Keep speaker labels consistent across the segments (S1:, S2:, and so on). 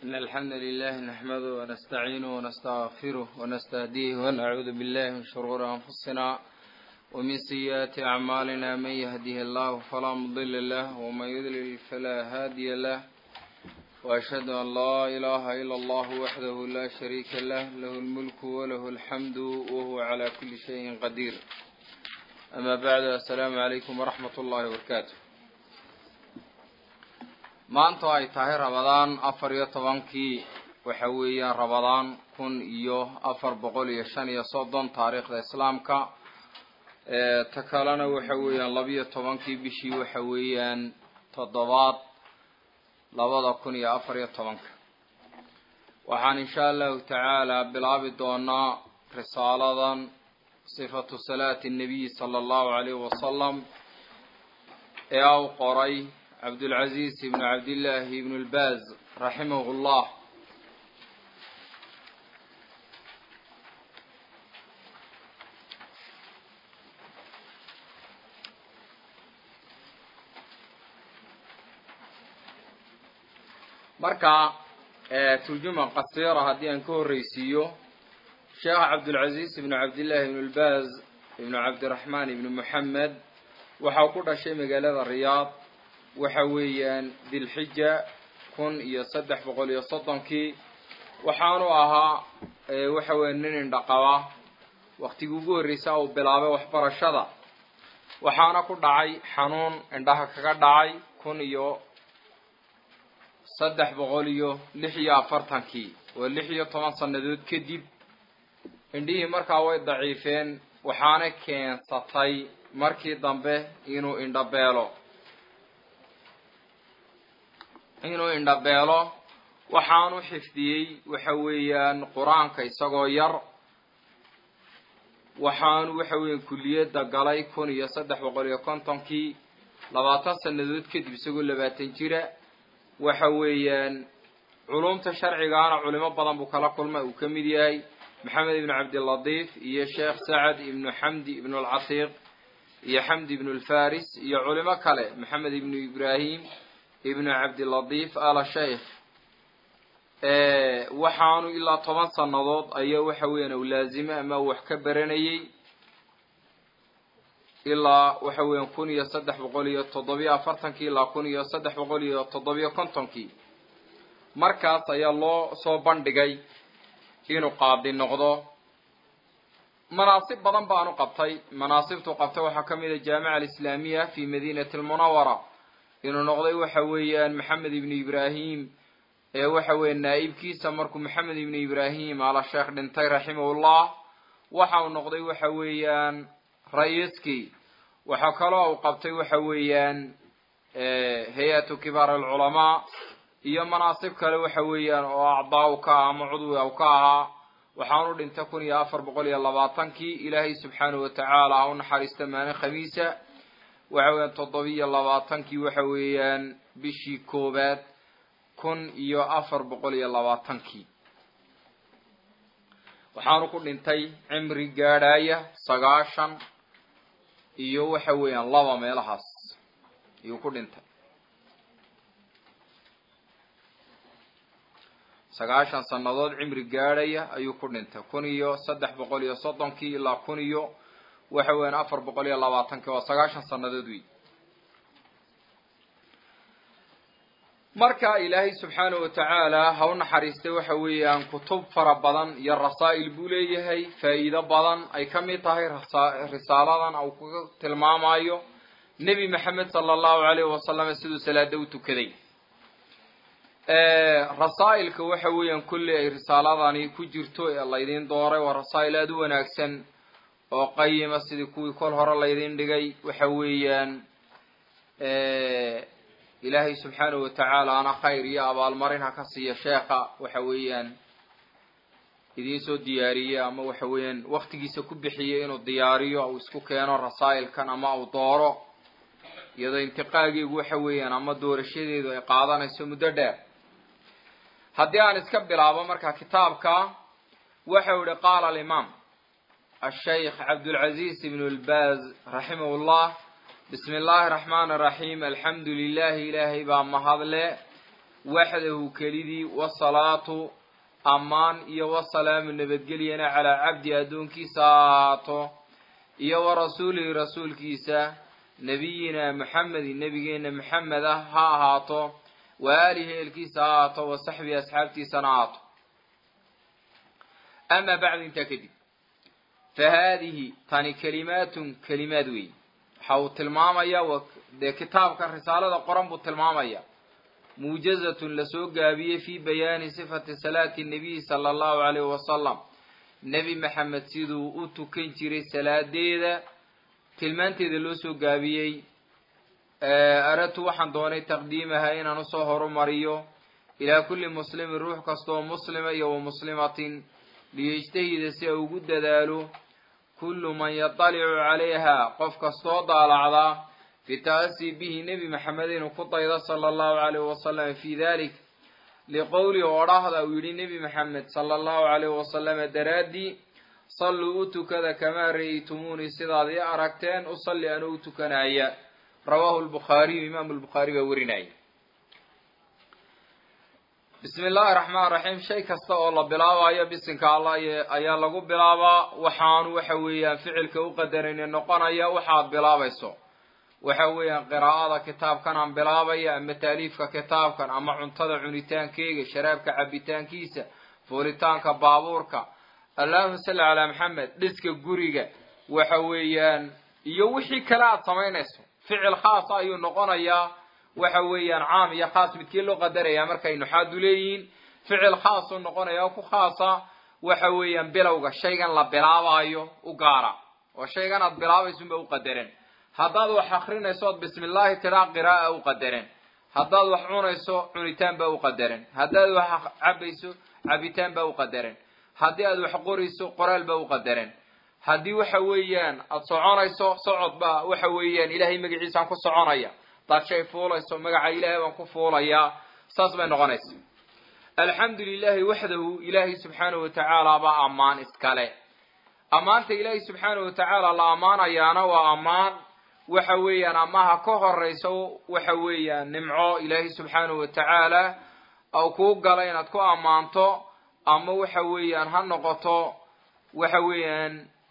S1: إن الحمد لله نحمده ونستعينه ونستغفره ونستهديه ونعوذ بالله من شرور أنفسنا ومن سيئات أعمالنا من يهده الله فلا مضل له ومن يضلل فلا هادي له وأشهد أن لا إله إلا الله وحده لا شريك له له الملك وله الحمد وهو على كل شيء قدير أما بعد السلام عليكم ورحمة الله وبركاته maanta ay tahay rabadaan afar iyo tobankii waxa weeyaan rabadaan kun iyo afar boqol iyo shan iyo soddon taariikhda islaamka ta kalena waxa weeyaan labiyo tobankii bishii waxa weeyaan toddobaad labada kun iyo afar iyo tobanka waxaan insha allahu tacaala bilaabi doonaa risaaladan sifatu salaati nabiyi sala allahu alayhi wasalam ee au qoray cabdulcaziz ibnu cabdillaahi ibnu lbaaz raximahu llah marka turjuma qasiira haddii aan ka horreysiiyo sheekh cabdulcaziz ibnu cabdillaahi ibnu lbaaz ibnu cabdiraxmaan ibnu moxamed waxau ku dhashay magaalada riyaad waxa weeyaan dilxija kun iyo saddex boqol iyo soddonkii waxaanu ahaa waxa weya nin indhaqaba waktigii ugu horreysa uu bilaabay waxbarashada waxaana ku dhacay xanuun indhaha kaga dhacay kun iyo saddex boqol iyo lix iyo afartankii oo lix iyo toban sannadood kadib indhihii markaa way daciifeen waxaana keensatay markii dambe inuu indhabeelo inuu indhabeelo waxaanu xifdiyey waxa weeyaan qur-aanka isagoo yar waxaanu waxa weeyaan kulliyadda galay kun iyo saddex boqol iyo kontonkii labaatan sannadood kadib isagoo labaatan jira waxa weeyaan culumta sharcigaana culimo badan buu kala kulmay uu ka mid yahay maxamed ibnu cabdilatiif iyo sheekh sacad ibnu xamdi ibnu alcatiiq iyo xamdi ibnu alfaris iyo culimo kale maxamed ibnu ibraahim ibnu cabdilatiif ala sheikh waxaanu ilaa toban sannadood ayaa waxa weeyaan u laazime ama wax ka baranayey ilaa waxa weeyaan kun iyo saddex boqol iyo toddobiyo afartankii ilaa kun iyo saddex boqol iyo toddobiyo kontonkii markaas ayaa loo soo bandhigay inuu qaadi noqdo manaasib badan baanu qabtay manaasibtuu qabtay waxaa ka mid a jaamica alislaamiya fi madinati almunawara inuu noqday waxa weeyaan maxamed ibnu ibraahim ee waxa weeye naa'ibkiisa markuu maxamed ibnu ibraahim ala sheekh dhintay raximahullah waxa uu noqday waxa weeyaan ra-iiskii waxaa kaloo uu qabtay waxa weeyaan hay-atu kibaar alculamaa iyo manaasib kale waxa weeyaan oo acdaa u ka ah ama cudwi u ka ahaa waxaanu dhintay kun iyo afar boqol iyo labaatankii ilaahay subxaanahu watacaala ha u naxariista maalin khamiisa waxa weeyaan toddobiyo labaatankii waxa weeyaan bishii koowaad kun iyo afar boqol iyo labaatankii waxaanu ku dhintay cimri gaadhaya sagaashan iyo waxa weeyaan laba meelahaas ayuu ku dhintay sagaashan sannadood cimri gaadhaya ayuu ku dhintay kun iyo saddex boqol iyo soddonkii ilaa kun iyo waxa weeyaan afar boqol iyo labaatankii waa sagaashan sannadood wey marka ilaahay subxaanahu watacaala ha u naxariistay waxa weeyaan kutub fara badan iyo rasaa'il buu leeyahay faa'iido badan ay ka mid tahay risaaladan uu kaga tilmaamayo nebi maxamed sala allahu alayhi wasalam siduu salaada u tukaday rasaa'ilka waxa weeyaan kulli ay risaaladani ku jirto ee laydiin dooray waa rasaa'il aada u wanaagsan oo qayima sidii kuwii kol hore laydin dhigay waxa weeyaan ilaahay subxaanahu watacaala ana khayr iyo abaalmarin ha ka siiya sheekha waxa weeyaan idiin soo diyaariyey ama waxa weeyaan waktigiisa ku bixiyey inuu diyaariyo uu isku keeno rasaa'ilkan ama uu dooro iyadoo intiqaageegu waxa weeyaan ama doorashadeedu ay qaadanayso muddo dheer haddii aan iska bilaabo marka kitaabka waxau ihi qaala alimaam ashaykh cabdulcaziz ibnu lbaaz raximah llah bismi illaahi raxmaan raxiim alxamdu lilahi ilaahay baa mahadle waxdahu kelidii wasalaatu ammaan iyo wasalaamu nabadgelyana calaa cabdi addoonkiisa ha ahaato iyo wa rasuulihi rasuulkiisa nebiyina maxamedin nebigeena maxamed ah ha ahaato wa aalihi eelkiisa ha ahaato wa saxbihi asxaabtiisana ha ahaato amaa bacdu intaa kadib fa haadihi tani kelimaatun kelimaad weyn waxa uu tilmaamaya dee kitaabka risaalada qoran buu tilmaamaya muujazatun lasoo gaabiyey fi bayaani sifati salaati nabiyi sala allahu calayhi wasalam nebi maxamed siduu u tukan jiray salaadeeda tilmaanteeda loo soo gaabiyey aratu waxaan doonay taqdiimaha inaan usoo horumariyo ilaa kulli muslimin ruux kastaoo muslima iyo wa muslimatin liyejtahida si ay ugu dadaalo kullu man yatalicu calayha qof kastoo daalacda fi ta'asi bihi nebi maxamed inuu ku daydo sala allahu calayhi wasalam fi dalik liqowli odhahda uu yidhi nebi maxamed sala allahu calayhi wasalama daraaddii salluu u tukada kamaa ra'aytumuunii sidaad ii aragteen usalli anuu u tukanaya rawaahu lbukhaariyu imaamu lbukhaari baa werinaya bismi illaahi raxmaan raxiim shay kasta oo la bilaabayo bisinka allah ayaa lagu bilaabaa waxaanu waxa weeyaan ficilka u qadarayne noqonaya waxaad bilaabayso waxa weeyaan qiraa'ada kitaabkan aan bilaabaya ama taaliifka kitaabkan ama cuntada cunitaankeyga sharaabka cabitaankiisa fuulitaanka baabuurka allahuma salli calaa maxamed dhiska guriga waxa weeyaan iyo wixii kale aada samaynayso ficil khaasa ayuu noqonayaa waxa weeyaan caam iyo khaas midkii loo qadaraya markay nuxaadu leeyihiin ficil khaasuu noqonaya oo ku khaasa waxa weeyaan bilowga shaygan la bilaabaayo u gaara oo shaygan aad bilaabaysunba u qadaran haddaad wax akrinayso ood bismi illaahi tiraa qiraaa u qadaran haddaad wax cunayso cunitaan baa u qadaran haddaad wax cabayso cabitaan baa u qadaran haddii aad wax qorayso qoraal baa u qadaran haddii waxa weeyaan aada soconayso socod baa waxa weeyaan ilaahay magaciisaan ku soconaya hadaad shay fuulayso magaca ilaahay baan ku fuulayaa saas bay noqonaysa alxamdu lilahi waxdahu ilaahay subxaanahu watacaala baa ammaan iskale ammaanta ilaahay subxaanahu watacaala la ammaanayaana waa ammaan waxa weeyaan amaha ka horayso waxa weeyaan nimco ilaahay subxaanahu watacaala au kuu gala inaad ku ammaanto ama waxa weeyaan ha noqoto waxa weeyaan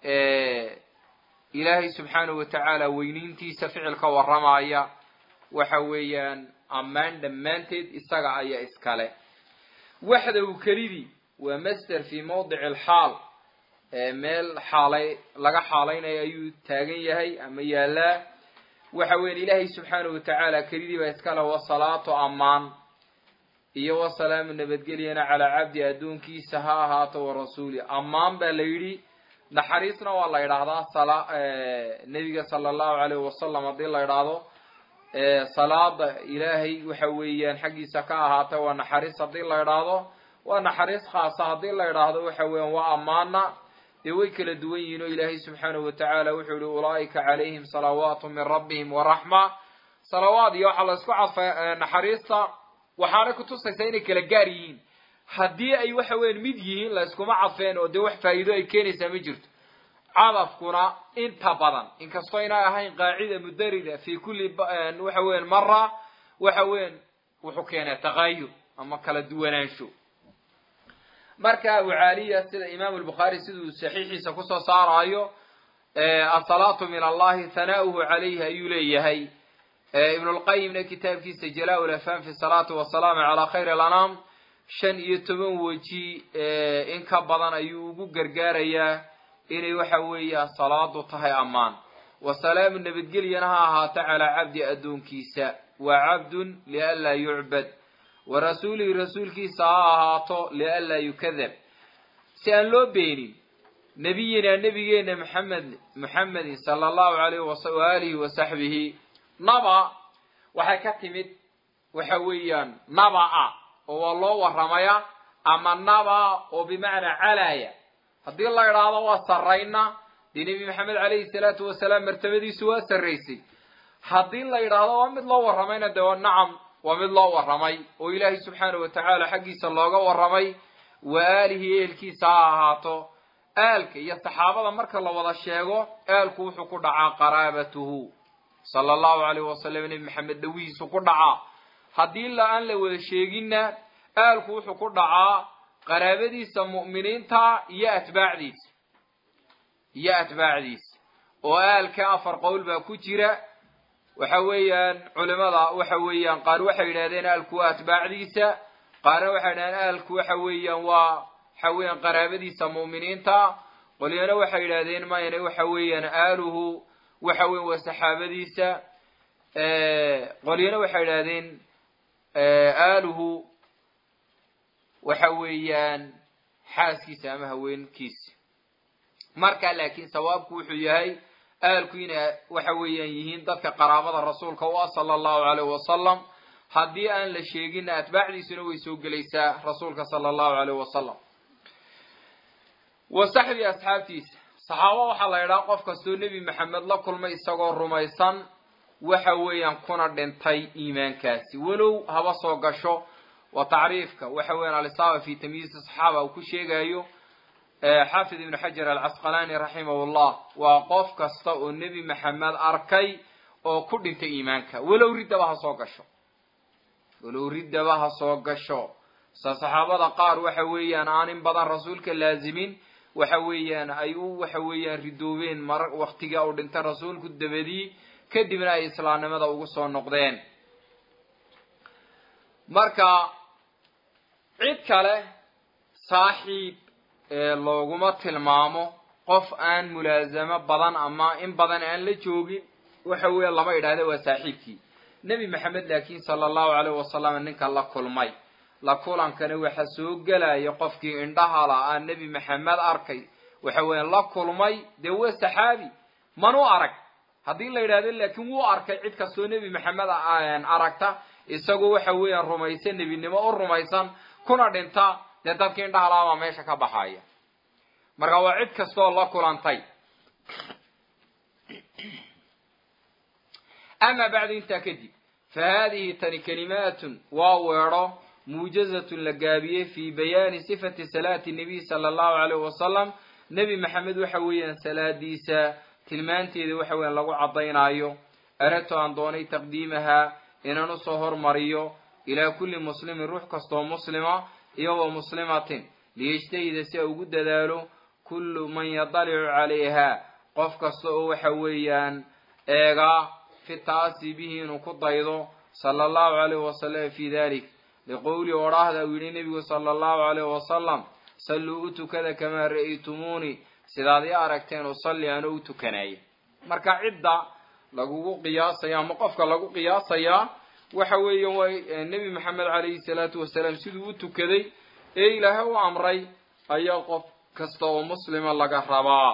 S1: ilaahay subxaanahu watacaala weyniintiisa ficilka warramaya waxa weeyaan ammaan dhammaanteed isaga ayaa iskale waxdahu kelidii waa master fi mawdici alxaal meel xaalay laga xaalaynayo ayuu taagan yahay ama yaalaa waxa weyan ilaahay subxaanahu watacaala kelidii baa iskale wasalaatu ammaan iyo wasalaamu nabadgelyana calaa cabdi addoonkiisa ha ahaato wa rasuuli ammaan baa la yidhi naxariisna waa la yidhaahdaa nebiga sala allahu calayhi wasalam haddii la yidhaahdo salaada ilaahay waxa weeyaan xaggiisa ka ahaata waa naxariis haddii la idhaahdo waa naxariis khaasa haddii la idhaahdo waxa weeyaan waa ammaana dee way kala duwan yihiin oo ilaahay subxaanahu watacaala wuxuu yihi ulaa'ika calayhim salawaatu min rabbihim waraxma salawaad iyo waxaa la isku cadfay naxariista waxaanay kutusaysaa inay kala gaar yihiin haddii ay waxa weyan mid yihiin la iskuma cadfeen oo dee wax faa'iido ay keenaysaa ma jirto cadafkuna inta badan inkastoo inay ahayn qaacida mudarida fi kulli waxa weyan mara waxa weyan wuxuu keenaa taqayur ama kala duwanaansho marka abu caaliya sida imaamu lbukhaari siduu saxiixiisa kusoo saaraayo asalaatu min allahi hanaa'uhu calayhi ayuu leeyahay ibn lqayimna kitaabkiisa jalaa lafham fi salaati wasalaamu calaa khayr alanaam shan iyo toban weji in ka badan ayuu ugu gargaarayaa inay waxa weeya salaadu tahay ammaan wasalaamu nabadgelyana ha ahaato calaa cabdi addoonkiisa waa cabdun lianlaa yucbad wa rasuulihi rasuulkiisa ha ahaato lianlaa yukadab si aan loo beenin nebiyina nebigeena maxamed muxamedin sala allahu alayh waalihi wasaxbihi naba waxay ka timid waxa weeyaan naba-a oo waa loo warramaya ama naba oo bimacnaa calaaya haddii la idhaahdo waa sarrayna dee nebi maxamed calayhi salaatu wasalaam martabadiisu waa sarraysay haddii la yidhaahdo waa mid loo warramayna dee waa nacam waa mid loo warramay oo ilaahay subxaanahu watacaala xaggiisa looga warramay wa aalihi eelkiisa ha ahaato aalka iyo saxaabada marka la wada sheego aalku wuxuu ku dhacaa qaraabatuhu sala allahu alayh wasalam nebi maxamed dhawihiisu ku dhacaa haddii la aan la wada sheeginna aalku wuxuu ku dhacaa qaraabadiisa mu'miniinta iyo atbaacdiisa iyo atbaacdiisa oo aalka afar qowl baa ku jira waxa weeyaan culimada waxa weeyaan qaar waxay yidhahdeen aalku waa atbaacdiisa qaarna waxay yidhahdeen aalku waxa weeyaan waa waxa weeyaan qaraabadiisa mu'miniinta qolyana waxay yidhahdeen mayna waxa weeyaan aaluhu waxa weyan waa saxaabadiisa qolyana waxay yidhahdeen aaluhu waxa weeyaan xaaskiisa ama haweenkiisa marka laakiin sawaabku wuxuu yahay aalku inay waxa weeyaan yihiin dadka qaraabada rasuulka u ah sala allahu alayh wasalam haddii aan la sheeginna atbaacdiisuna way soo gelaysaa rasuulka sala allahu alayh wasalam wa saxbi asxaabtiisa saxaaba waxaa la yidhaha qof kastoo nebi maxamed la kulmay isagoo rumaysan waxa weeyaan kuna dhintay iimaankaasi walow haba soo gasho waa tacriifka waxa weeyaan alisaaba fi tamyiizi saxaaba uu ku sheegayo xaafid ibnu xajar alcasqalaani raximahu llah waa qof kasta oo nebi maxamed arkay oo ku dhintay iimaanka walow riddaba ha soo gasho walow riddaba ha soo gasho sa saxaabada qaar waxa weeyaan aan in badan rasuulka laazimin waxa weeyaan ay u waxa weeyaan ridoobeen mar waktiga uu dhintay rasuulku dabadii kadibna ay islaamnimada ugu soo noqdeen marka cid kale saaxiib looguma tilmaamo qof aan mulaasamo badan ama in badan aan la joogin waxa weeya lama idhahda waa saaxiibkii nebi maxamed laakiin sala allahu alayh wasalam ninka la kulmay la kulankana waxa soo gelaya qofkii indhaha la aa nebi maxamed arkay waxa weeyaan la kulmay dee waa saxaabi manu arag haddii la yidhahdo laakiin wuu arkay cid kastoo nebi maxamed aragta isagoo waxa weeyaan rumaysan nebinimo u rumaysan kuna dhinta dee dadkii indhaha la baa meesha ka baxaya marka waa cid kastooo la kulantay ama bacdu intaa kadib fa haadihi tani kalimaatun waa weedho muujazatun la gaabiyey fii bayaani sifati salaati nabiy sala allahu alayh wasalam nebi maxamed waxa weeyaan salaadiisa tilmaanteeda waxa weeyaan lagu caddaynaayo arato aan doonay taqdiimaha inaan usoo hormariyo ilaa kulli muslimin ruux kastoo muslima iyo wa muslimatin liyajtahida si a ugu dadaalo kullu man yadalicu calayha qof kasta oo waxa weeyaan eegaa fi taasi bihi inuu ku daydo sala allahu alayh wasalam fi dalik liqowli odhaahda uu yidhi nebigu sala allahu alayh wasalam salluu u tukada kamaa ra'aytumuuni sidaad i aragteen usalli anoo u tukanaya marka cidda lagugu qiyaasaya ama qofka lagu qiyaasayaa waxa weeya waa nebi maxamed calayhi salaatu wasalaam siduu u tukaday ee ilaahay u amray ayaa qof kasta oo muslima laga rabaa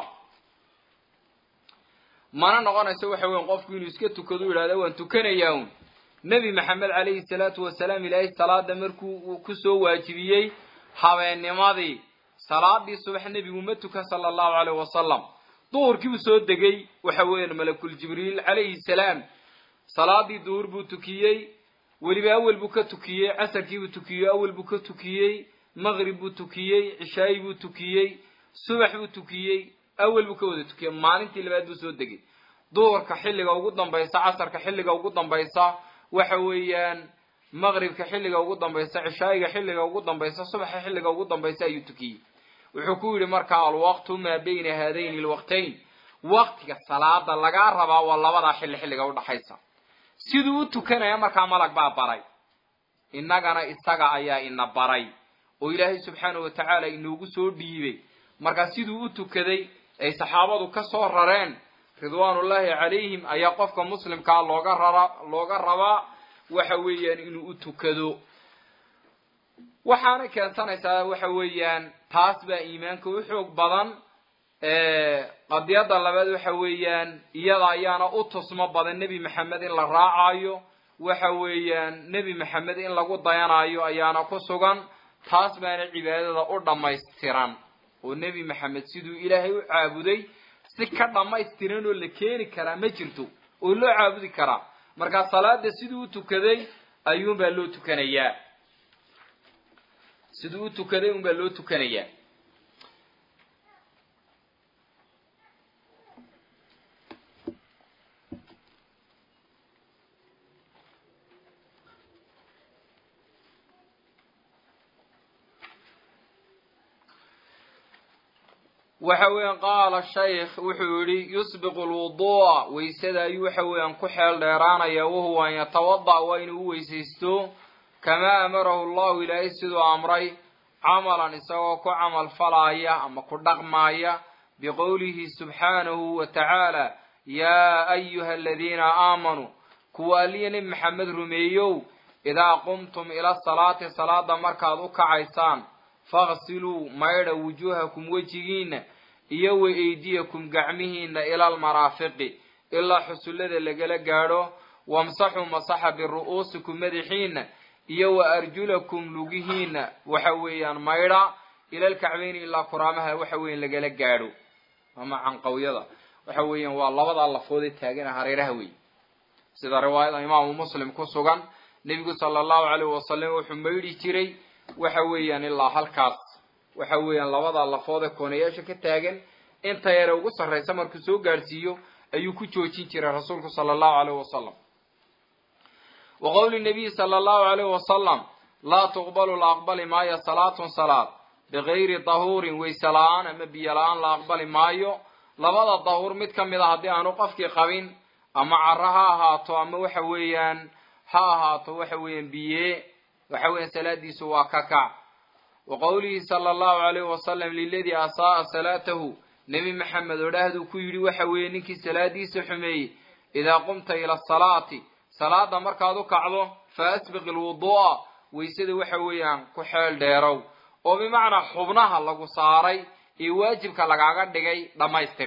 S1: mana noqonayso waxa weyan qofku inuu iska tukado u yidhahda waan tukanayaa un nebi maxamed calayhi salaatu wasalaam ilaahay salaada markuu ku soo waajibiyey habeennimadii salaadii subax nebigu ma tukan sala allahu alayh wasalam duhurkii buu soo degay waxa weeyaan malakul jibriil calayhi salaam salaadii duhur buu tukiyey weliba awel buu ka tukiyey casarkii buu tukiyey awel buu ka tukiyey maqrib buu tukiyey cishaayi buu tukiyey subax buu tukiyey awel buu ka wada tukiyey maalintii labaad buu soo degay duhurka xilliga ugu dambaysa casarka xilliga ugu dambaysa waxa weeyaan maqribka xilliga ugu dambaysa cishaayiga xilliga ugu dambaysa subaxa xilliga ugu dambaysa ayuu tukiyey wuxuu ku yidhi markaa alwaqtu maa bayna haadayni alwaqtayn waqtiga salaada lagaa rabaa waa labadaa xilli xilliga udhaxaysa siduu u tukanaya markaa malag baa baray innagana isaga ayaa ina baray oo ilaahay subxaanahu watacaala inoogu soo dhiibay markaa siduu u tukaday ay saxaabadu ka soo rareen ridwaanullaahi calayhim ayaa qofka muslimkaa looga rara looga rabaa waxa weeyaan inuu u tukado waxaana keensanaysaa waxa weeyaan taas baa iimaanka u xoog badan qadiyadda labaad waxa weeyaan iyada ayaana u tusmo badan nebi maxamed in la raacayo waxa weeyaan nebi maxamed in lagu dayanayo ayaana ku sugan taas baana cibaadada u dhammaystiran oo nebi maxamed siduu ilaahay u caabuday si ka dhammaystiran oo la keeni karaa ma jirto oo loo caabudi karaa markaa salaada siduu u tukaday ayuunbaa loo tukanayaa siduu u tukaday unbaa loo tukanayaa waxa weeyaan qaala shaykh wuxuu yidhi yusbiqu lwuduu'a weysada ayuu waxa weeyaan ku xeel dheeraanaya wahuwa an yatawada waa inuu u weysaysto kamaa amarahu allahu ilaahay siduu amray camalan isagoo ku camal falaaya ama ku dhaqmaaya biqowlihi subxaanahu wa tacaala yaa ayuha aladiina aamanuu kuwa aliya nebi maxamed rumeeyow idaa qumtum ila salaati salaada markaad u kacaysaan faqsiluu maydha wujuuhakum wejigiinna iyo wa eydiyakum gacmihiinna ila almaraafiqi ilaa xusullada lagala gaadho wamsaxuu masaxa biru'uusikum madaxiinna iyo wa arjulakum lugihiinna waxa weeyaan maydha ila alkacbeyni ilaa kuraamaha waxa weeyaan lagala gaadho ama canqawyada waxa weeyaan waa labadaa lafood ee taagana hareeraha wey sida riwaayada imaamu muslim ku sugan nebigu sala allahu calayh wasalam wuxuu maydhi jiray waxa weeyaan ilaa halkaas waxa weeyaan labada lafood ee koonayaasha ka taagan inta yare ugu sarraysa markuu soo gaadhsiiyo ayuu ku joojin jiray rasuulku sala allahu calayh wasalam wa qowli nabiyi sala allahu calayh wasalam laa tuqbalu la aqbali maayo salaatun salaad bigayri dahuurin weyse la-aan ama biyo la-aan la aqbali maayo labada dahuur mid ka mid a haddii aanu qofkii qabin ama caro ha ahaato ama waxa weeyaan ha ahaato waxa weeyaan biye waxa weeyaan salaadiisu waa ka kac wa qowlihi sala allahu calayhi wasalam liladii asaa'a salaatahu nebi maxamed odhaahduu ku yidhi waxa weeye ninkii salaadiisa xumeeyey idaa qumta ila asalaati salaada markaad u kacdo fa asbiq ilwuduu'a weysada waxa weeyaan ku xeel dheerow oo bimacnaa xubnaha lagu saaray ee waajibka lagaaga dhigay dhammaystir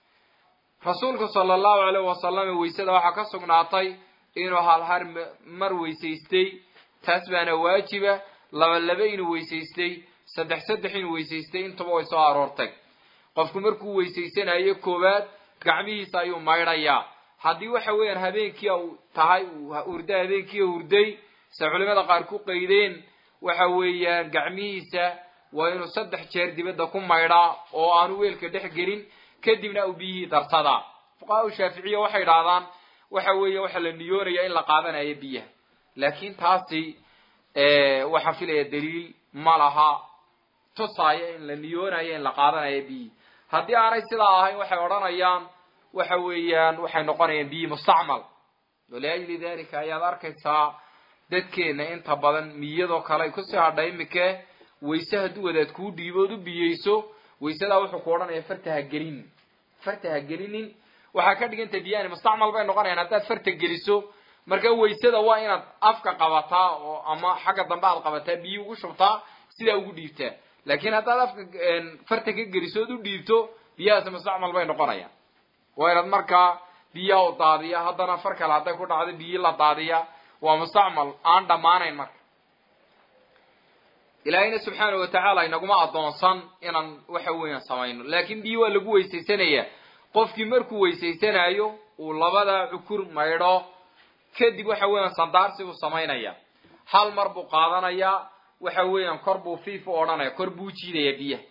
S1: rasuulku sala allahu calayh wasalam weysada waxaa ka sugnaatay inuu halhar mar weysaystay taas baana waajiba laba laba inuu weysaystay saddex saddex inuu weysaystay intuba way soo aroortay qofku markuu weysaysanayo koowaad gacmihiisa ayuu maydhayaa haddii waxa weeyaan habeenkii u tahay hurda habeenkii hurday se culimada qaar ku qaydeen waxa weeyaan gacmihiisa waa inuu saddex jeer dibadda ku maydhaa oo aanu weelka dhex gelin kadibna uu biyihii darsadaa fuqahaa shaaficiya waxay idhahdaan waxa weeye waxaa la niyoonaya in la qaadanayo biyaha laakiin taasi waxaan filaya daliil ma laha tusaaya in la niyoonayo in la qaadanayo biyihi haddii aanay sidaa ahayn waxay odhanayaan waxa weeyaan waxay noqonayaan biyi mustacmal waliajli dalika ayaad arkaysaa dadkeena inta badan miyadoo kale ay kusii hadha imike wayse hadduu wadaad kuu dhiibood u biyeyso waysadaa wuxuu ku odhanaya farta ha gelinin farta ha gelinin waxaa ka dhiganta biyahani mustacmal bay noqonayaan haddaad farta geliso marka waysada waa inaad afka qabataa oo ama xagga dambe aad qabataa biyi ugu shubtaa sidaa ugu dhiibtaa laakiin haddaad afka farta ka geliso ood u dhiibto biyahaasi mustacmal bay noqonayaan waa inaad markaa biyaha u daadiya haddana far kale hadday ku dhacdo biyi la daadiya waa mustacmal aan dhammaanayn marka ilaahayna subxaana wa tacaala inaguma addoonsan inaan waxa weeyaan samayno laakiin biyi waa lagu weysaysanayaa qofkii markuu weysaysanayo uu labada cukur maydho kadib waxa weeyaan sandaarsi buu samaynaya hal mar buu qaadanayaa waxa weeyaan kor buu fiif u odhanaya kor buu jiidaya biyaha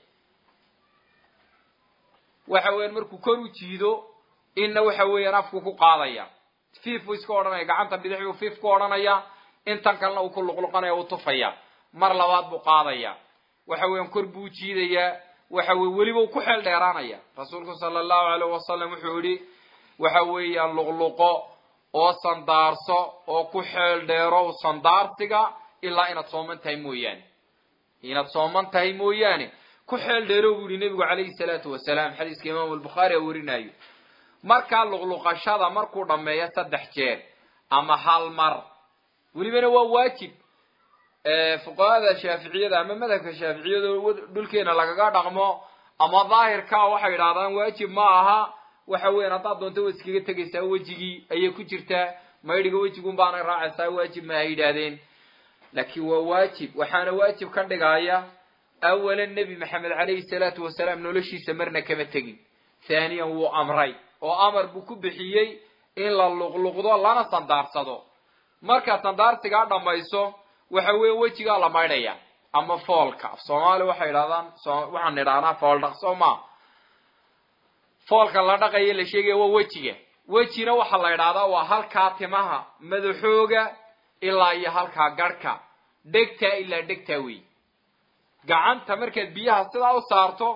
S1: waxa weeyaan markuu kor u jiido inna waxa weeyaan afku ku qaadaya fiif buu iska odhanaya gacanta bidix buu fiif ku odhanaya intan kalena uu ku luqluqanaya u tufaya mar labaad buu qaadaya waxa weeyaan kor buu jiidayaa waxa weye weliba uu ku xeel dheeraanaya rasuulku sala allahu alayh wasalam wuxuu yihi waxa weeyaan luqluqo oo sandaarso oo ku xeel dheerow sandaarsiga ilaa inaad sooman tahay mooyaane inaad sooman tahay mooyaane ku xeel dheerow buu yihi nebigu calayhi salaatu wasalaam xadiiska imaamu albukhaari a warinayo markaa luqluqashada markuu dhammeeyo saddex jeer ama hal mar welibana waa waajib fuqahada shaaficiyada ama madhabka shaaficiyada dhulkeena lagaga dhaqmo ama daahirkaa waxay idhahdaan waajib ma aha waxa weyan haddaad doonto waad iskaga tegaysaa wejigii ayay ku jirtaa maydhiga wejigun baanay raacaysaa waajib ma ay yidhaahdeen laakiin waa waajib waxaana waajib ka dhigaya awalan nebi maxamed calayhi salaatu wasalaam noloshiisa marna kama tegin haaniyan wuu amray oo amar buu ku bixiyey in la luqluqdo lana sandaarsado markaad sandaarsigaa dhammayso waxa weeye wejigaa la maydhaya ama foolka af soomaali waxay idhahdaan waxaan idhahnaa fool dhaq soo maa foolka la dhaqaya la sheegaya waa wejiga wejina waxaa la idhahdaa waa halkaa timaha madaxooga ilaa iyo halkaa garhka dhegtaa ilaa dhegtaa wey gacanta markaad biyaha sidaa u saarto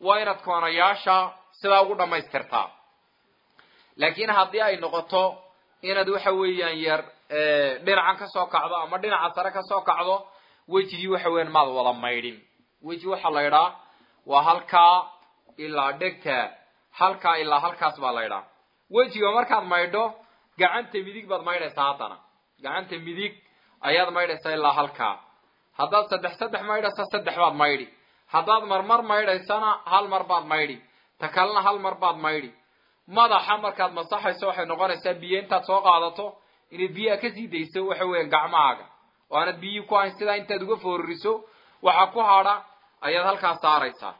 S1: waa inaad koonayaasha sidaa ugu dhammaystirtaa laakiin haddii ay noqoto inaad waxa weeyaan yar dhinacan ka soo kacdo ama dhinaca sare ka soo kacdo wejigii waxa weeyaan maad wada maydhin weji waxaa la ydhaa waa halkaa ilaa dhegta halkaa ilaa halkaas baa la ydhaa wejiga markaad maydho gacanta midig baad maydhaysaa haddana gacanta midig ayaad maydhaysaa ilaa halkaa haddaad saddex saddex maydhaysa saddex baad maydhi haddaad marmar maydhaysana hal mar baad maydhi ta kalena hal mar baad maydhi madaxa markaad masaxayso waxay noqonaysaa biyo intaad soo qaadato inaad biyaha kasii dayso waxa weeyaan gacmahaaga oo aanad biyihii ku hayn sidaa intaad uga foorariso waxaa ku hadha ayaad halkaas saaraysaa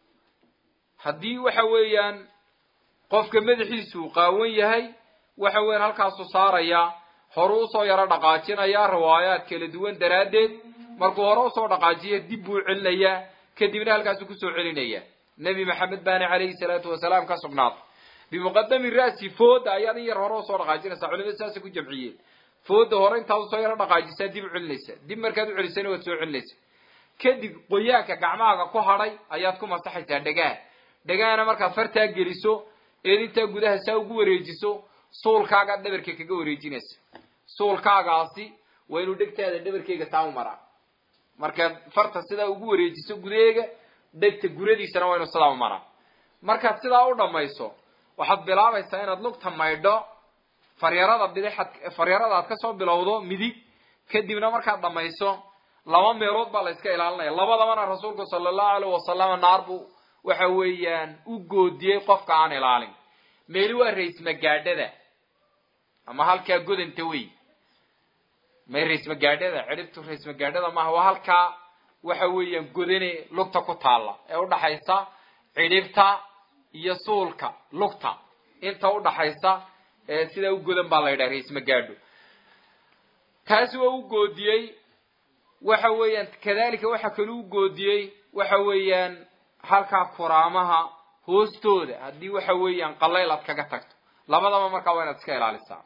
S1: haddii waxa weeyaan qofka madaxiisu qaawan yahay waxa weeyaan halkaasuu saarayaa horuu usoo yaro dhaqaajinayaa riwaayaad kala duwan daraaddeed markuu hore usoo dhaqaajiya dib buu celinayaa kadibna halkaasuu kusoo celinaya nebi maxamed baana calayhi salaatu wasalaam ka sugnaatay bimuqadami ra'si fooda ayaad in yar hore usoo dhaqaajinaysaa culimada saasay ku jamciyeen fooda hore intaad usoo yaro dhaqaajisaa dib u celinaysaa dib markaad u celisana waad soo celinaysaa kadib qoyaanka gacmahaaga ku hadhay ayaad ku masaxaysaa dhegaha dhegahana markaad fartaa geliso eed intaa gudaha saa ugu wareejiso suulkaagaad dhabarka kaga wareejinaysa suulkaagaasi waa inuu dhegtaada dhabarkeyga saa u maraa markaad farta sidaa ugu wareejiso gudaheega dhegta guradiisana waa inuu sidaa u maraa markaad sidaa u dhammayso waxaad bilaabaysaa inaad lugta maydho faryarada bidixad faryarada aad kasoo bilowdo midig kadibna markaad dhammayso laba meelood baa la iska ilaalinaya labadabana rasuulku sala allahu alayh wasalama naar buu waxa weeyaan u goodiyey qofka aan ilaalin meeli waa raismagaadhada ama halkaa godanta wey may raismagaadhada cidhibtu raismagaadhada maaha waa halkaa waxa weeyaan godane lugta ku taalla ee udhaxaysa cidhibta iyo suulka lugta inta udhaxaysa ee sidaa u godan baa la yidhaha raismagaadho taasi waa u goodiyey waxa weeyaan kadalika waxa kale u goodiyey waxa weeyaan halkaa kuraamaha hoostooda haddii waxa weeyaan qalayl aad kaga tagto labadaba markaa waa inaad iska ilaalisaa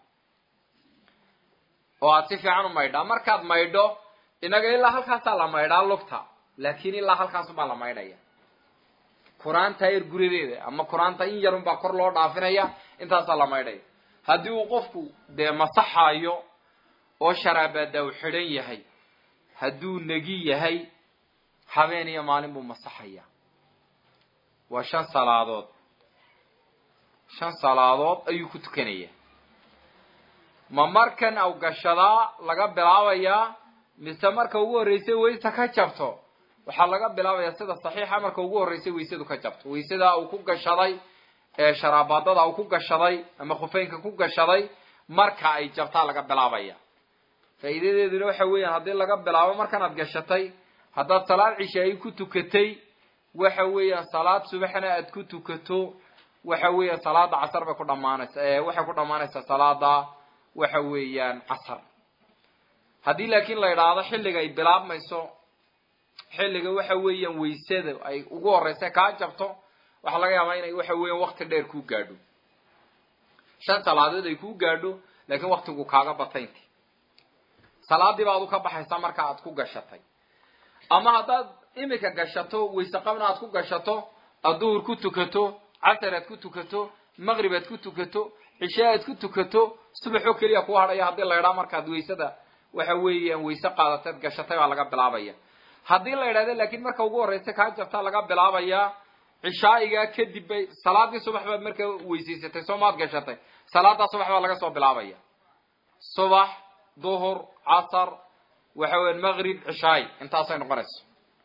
S1: oo aad si fiican u maydhaa markaad maydho inaga ilaa halkaasaa la maydhaa lugta laakiin ilaa halkaasubaa la maydhaya kuraanta yar guradeeda ama kuraanta in yarunbaa kor loo dhaafinaya intaasaa la maydhaya haddii uu qofku dee masaxayo oo sharaabaada u xidhan yahay hadduu negi yahay habeen iyo maalin buu masaxaya waa shan salaadood shan salaadood ayuu ku tukanaya ma markan aw gashadaa laga bilaabayaa mise marka ugu horreysay waysa ka jabto waxaa laga bilaabayaa sida saxiixa marka ugu horreysay waysadu ka jabto waysada uu ku gashaday ee sharaabaadada uu ku gashaday ama khufeynka ku gashaday marka ay jabtaa laga bilaabaya faa'iidadeeduna waxa weeyaan haddii laga bilaabo markanaad gashatay haddaad salaad cishaay ku tukatay waxa weeyaan salaad subaxna aad ku tukato waxa weeyaan salaada casar bay ku dhamaanaysa waxay ku dhamaanaysaa salaada waxa weeyaan casar haddii laakiin la idhaahdo xilliga ay bilaabmayso xilliga waxa weeyaan waysada ay ugu horeysa kaa jabto waxaa laga yaabaa inay waxa weeyaan wakti dheer kuu gaadho shan salaadood ay kuu gaadho laakiin waktigu kaaga bataynti salaadii baad u ka baxaysaa marka aad ku gashatay ama haddaad imika gashato wayse qabna aad ku gashato aad duhur ku tukato casar aad ku tukato maqrib aad ku tukato cishe aad ku tukato subaxoo keliya kuu hadhaya haddii la idhaa markaad waysada waxa weeyaan wayse qaadataad gashatay baa laga bilaabaya haddii la idhahdo laakiin marka ugu horreysa kaa jabtaa laga bilaabayaa cishaa'igaa kadib bay salaadii subax baad markaa weysaysatay soo maad gashatay salaadaa subax baa laga soo bilaabaya subax duhur casar waxa weyan maqrib cishaay intaasay noqonayso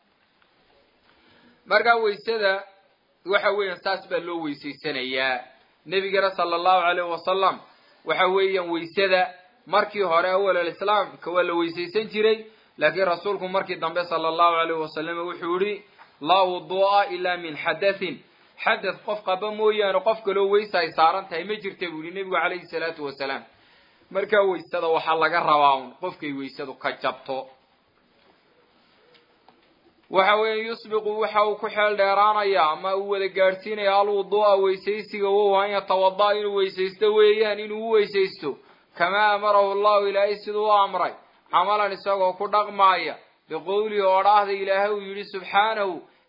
S1: markaa waysada waxa weeyaan saas baa loo weysaysanayaa nebigana sala allahu alayhi wasalam waxa weeyaan waysada markii hore awal alislaamka waa la weysaysan jiray laakiin rasuulku markii dambe sala allahu alayhi wasalam wuxuu yihi laa wudu'a ilaa min xadathin xadath qof qaba mooyaane qof kaloo weysa ay saaran tahay ma jirta buu yihi nebigu calayhi salaatu wasalaam markaa waysada waxaa laga rabaa un qofkay waysadu ka jabto waxa weeye yusbiqu waxa uu ku xeel dheeraanaya ama uu wada gaadhsiinaya alwudu'a weysaysiga wow an yatawada inuu weysaysto weeyaan inuu u weysaysto kamaa amarahu allahu ilaahay siduu u amray camalan isagoo ku dhaqmaaya biqowlihi oo dhaahda ilaahay uu yidhi subxaanahu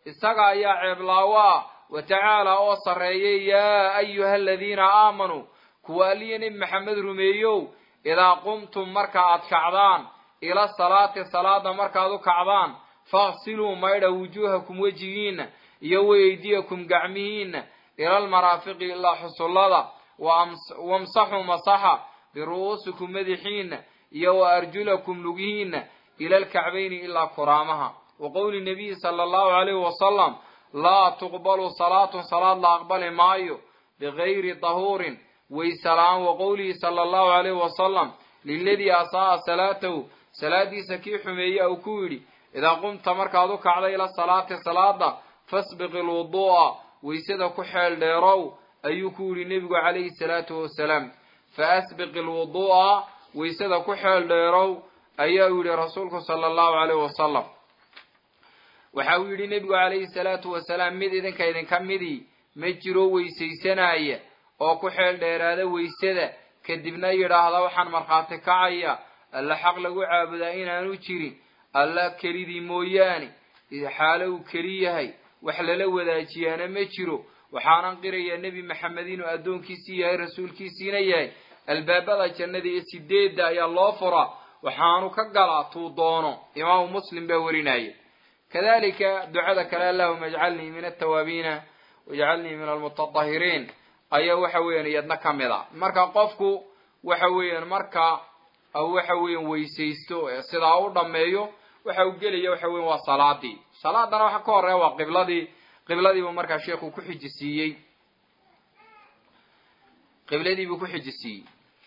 S1: isaga ayaa ceeblaawo ah wa tacaala oo sarreeyay yaa ayuha aladiina aamanuu kuwa aliya nebi maxamed rumeeyow idaa qumtum marka aad kacdaan ila salaati salaada markaad u kacdaan faghsiluu maydha wujuuhakum wejigiinna iyo weydiyakum gacmihiinna ila almaraafiqi ilaa xusullada wamsaxuu masaxa biru'uusikum madaxiinna iyo wa arjulakum lugihiinna ila alkacbayni ilaa kuraamaha wa qowli nabiyi sala allahu calayhi wasalam laa tuqbalu salaatun salaad la aqbali maayo bigayri dahuurin waysalaan wa qowlihi sala allahu calayhi wasalam liladii asaa'a salaatahu salaadiisa kii xumeeye uu ku yidhi idaa qumta markaad u kacda ila salaati salaada fasbiqi lwuduu'a waysada ku xeel dheerow ayuu ku yidhi nebigu calayhi salaatu wasalaam fa asbiqi lwuduu'a waysada ku xeel dheerow ayaa uu yidhi rasuulku sala allahu calayhi wasalam waxa uu yidhi nebigu calayhi salaatu wasalaam mid idinka idinka midii ma jiro weysaysanaya oo ku xeel dheeraada weysada kadibna yidhaahda waxaan markhaati kacaya alla xaq lagu caabudaa inaanu jirin alla kelidii mooyaane xaalo uu keli yahay wax lala wadaajiyaana ma jiro waxaanan qirayaa nebi maxamed inuu addoonkiisii yahay rasuulkiisiina yahay albaabada jannada iyo sideedda ayaa loo furaa waxaanu ka galaa tuu doono imaamu muslim baa warinaya kadalika ducada kale allahuma ajcalnii min altawaabiina wajcalnii min almutatahiriin ayaa waxa weeyaan iyadna ka mid a marka qofku waxa weeyaan marka waxa weeyaan weysaysto sidaa u dhameeyo waxa uu gelaya waxa weyan waa salaadii salaadana waxa ka horeeya waa qibladii qibladiibuu markaa sheekhu ku xijisiiyey qibladiibuu ku xijisiiyey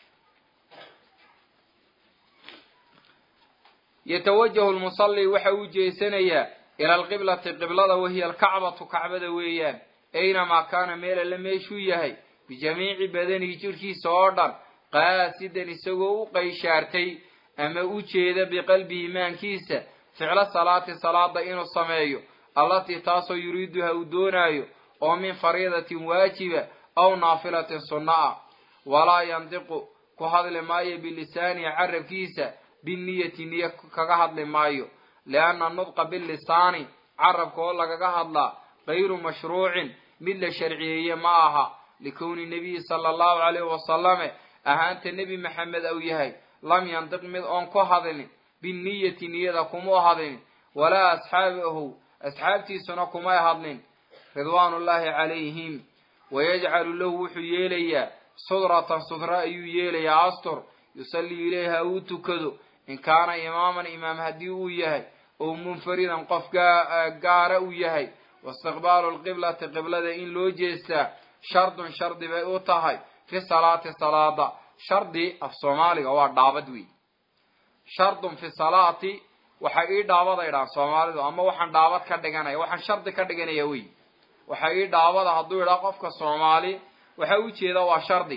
S1: yatawajahu lmusalli waxa uu jeesanayaa ila alqiblati qiblada wahiya alkacbatu kacbada weeyaan aynamaa kaana meel alle meeshuu yahay bijamiici badanihi jirhkiisa oo dhan qaasidan isagoo u qayshaartay ama u jeeda biqalbihi maankiisa ficlo salaati salaada inuu sameeyo allatii taasoo yuriiduha uu doonaayo oo min fariidatin waajiba aw naafilatin sunno ah walaa yandiqu ku hadli maayo bilisaanihi carabkiisa binniyati niyo kaga hadli maayo lianna nudqa bilisaani carabka oo lagaga hadlaa gayru mashruucin mid la sharciyeeye ma aha likowni nabiyi sala allahu calayhi wasalame ahaanta nebi maxamed ou yahay lam yandiq mid oon ku hadlin binniyati niyada kuma hadlin walaa asxaabahu asxaabtiisuna kumay hadlin ridwaanullaahi calayhim wayajcalu lahu wuxuu yeelayaa sudratan sudra ayuu yeelayaa astur yusallii ilayha uu tukado in kaana imaaman imaam haddii uu yahay oo munfaridan qof gaara uu yahay waistiqbaalu lqiblati qiblada in loo jeestaa shardun shardi bay u tahay fi salaati salaada shardi af soomaaliga waa dhaabad wey shardun fi salaati waxay ii dhaabada idhaan soomaalidu ama waxaan dhaabad ka dhiganaya waxaan shardi ka dhiganaya wey waxay ii dhaabada hadduu idhaa qofka soomaali waxa ujeeda waa shardi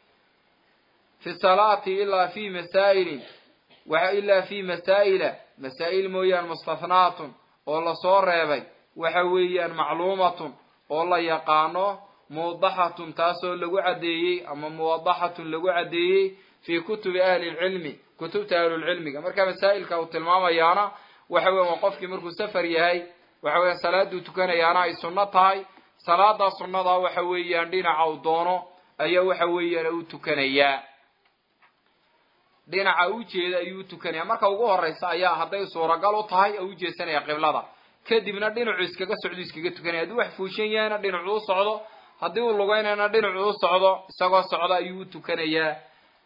S1: fi salaati ilaa fi masaa'ilin ilaa fi masaa'ila masaa'il mooyaan mustahnaatun oo lasoo reebay waxa weeyaan macluumatun oo la yaqaano muwadaxatun taasoo lagu caddeeyey ama muwadaxatun lagu caddeeyey fii kutubi ahli lcilmi kutubta ahlulcilmiga marka masaa'ilka uu tilmaamayaana waxa weyan waa qofkii markuu safar yahay waxa weyan salaaduu tukanayaana ay sunno tahay salaadaa sunnadaa waxa weeyaan dhinaca uu doono ayaa waxa weeyaan u tukanayaa dhinaca u jeeda ayuu u tukanaya marka ugu horeysa ayaa hadday suuragal u tahay oo u jeesanaya qiblada kadibna dhinacu iskaga socdo iskaga tukanaya haddii wax fuushan yahayna dhinacu u socdo haddii uu lugeynayna dhinacu u socdo isagoo socda ayuu u tukanayaa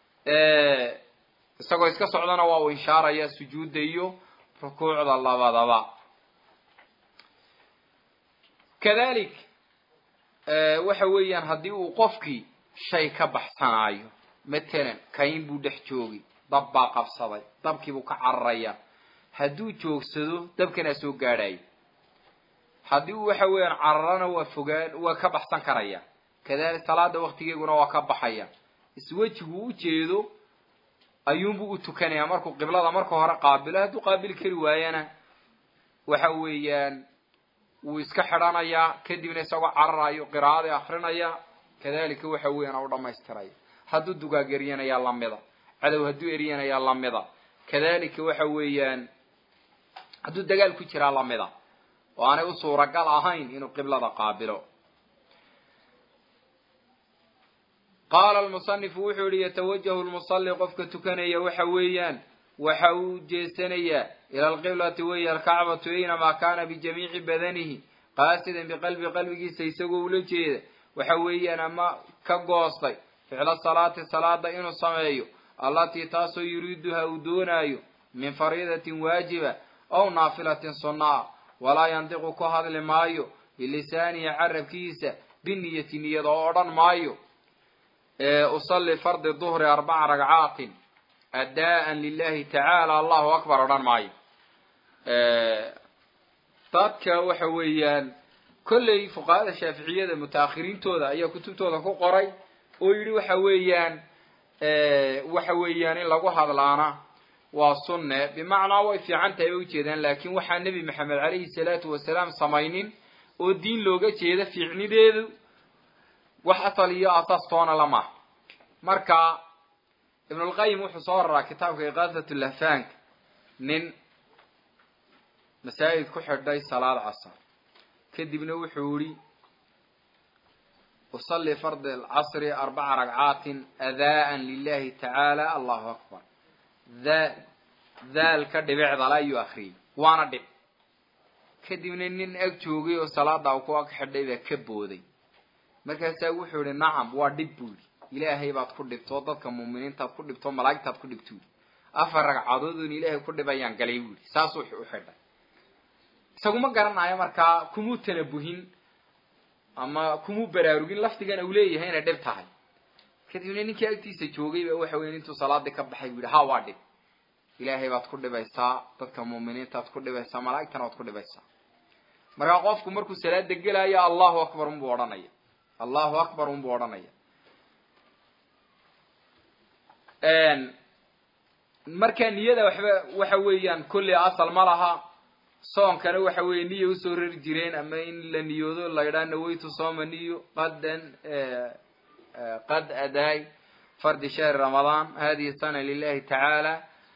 S1: isagoo iska socdana waa uu inshaaraya sujuudda iyo rukuucda labadaba kadalik waxa weeyaan haddii uu qofkii shay ka baxsanaayo matalan kayn buu dhex joogay dab baa qabsaday dabkiibuu ka cararaya hadduu joogsado dabkanaa soo gaadhaya haddii uu waxa weeyaan cararana waa fogaan waa ka baxsan karaya kadalik salaada waktigeeguna waa ka baxaya iswejigu u jeedo ayuunbuu u tukanayaa markuu qiblada marka hore qaabilo hadduu qaabili kari waayana waxa weeyaan wuu iska xidhanayaa kadibna isagoo cararayo qiraa'adii akrinaya kadalika waxa weeyaan u dhamaystiraya hadduu dugaag eryanayaa lamida cadow hadduu eryanayaa lamida kadalika waxa weeyaan hadduu dagaal ku jiraa lamida oo aanay u suuragal ahayn inuu qiblada qaabilo qaala almusanifu wuxuu yihi yatawajahu lmusalli qofka tukanaya waxa weeyaan waxa uu jeesanayaa ila alqiblati weya alkacbatu aynamaa kaana bijamiici badanihi qaasidan biqalbi qalbigiisa isagoo ula jeeda waxa weeyaan ama ka goostay ficla salaati salaada inuu sameeyo allatii taasoo yuriiduha uu doonaayo min fariidatin waajiba aw naafilatin sunnaa walaa yandiqu ku hadli maayo bilisaanihi carabkiisa biniyati niyada oo odhan maayo usalli fardi duhri arbaca ragcaatin addaa'an lilahi tacaala allahu akbar odhan maayo dadka waxa weeyaan kolley fuqahada shaaficiyada mutaakhiriintooda ayaa kutubtooda ku qoray oo yidhi waxa weeyaan waxa weeyaan in lagu hadlaana waa sunne bimacnaa way fiican tahay bay ujeedaan laakiin waxaa nebi maxamed calayhi salaatu wasalaam samaynin oo diin looga jeeda fiicnideedu wax asal iyo asaas toona lamaha marka ibnulqayim wuxuu soo raraa kitaabka iqaasat lahfaanka nin masaajid ku xidhay salaad casar kadibna wuxuu yihi usalli fardi alcasri arbaca ragcaatin adaa'an lilahi tacaala allahu akbar daa daalka dhibicdale ayuu akriyey waana dhib kadibna nin ag joogay oo salaada ku ag xidhay baa ka booday markaasaa wuxuu yihi nacam waa dhib buu yidhi ilaahay baad ku dhibto dadka muuminiintaad ku dhibto malaa'igtaad ku dhibto yidhi afar ragcadood oon ilaahay ku dhibayaan galay buu yidhi saasuu u xidhay isaguma garanayo markaa kumuu tanabuhin ama kumuu baraarugin lafdigan uu leeyahay inay dhib tahay kadibna ninkii agtiisa joogay ba waxa weya intuu salaadii ka baxay buu yihi ha waa dhib ilaahay baad ku dhibaysaa dadka muuminiintaad ku dhibaysaa malaa'igtana waad ku dhibaysaa markaa qofku markuu salaada gelaayo allahu akbar unbuu odhanaya allahu akbar unbuu odhanaya marka niyada waxba waxa weeyaan kolley asal ma laha soonkana waxa weeye niya usoo rari jireen ama in la niyoodo la yidhaha nawaytu sooma niyo qadan qad adaay fardi shahri ramadaan hadihi sana lilahi tacaala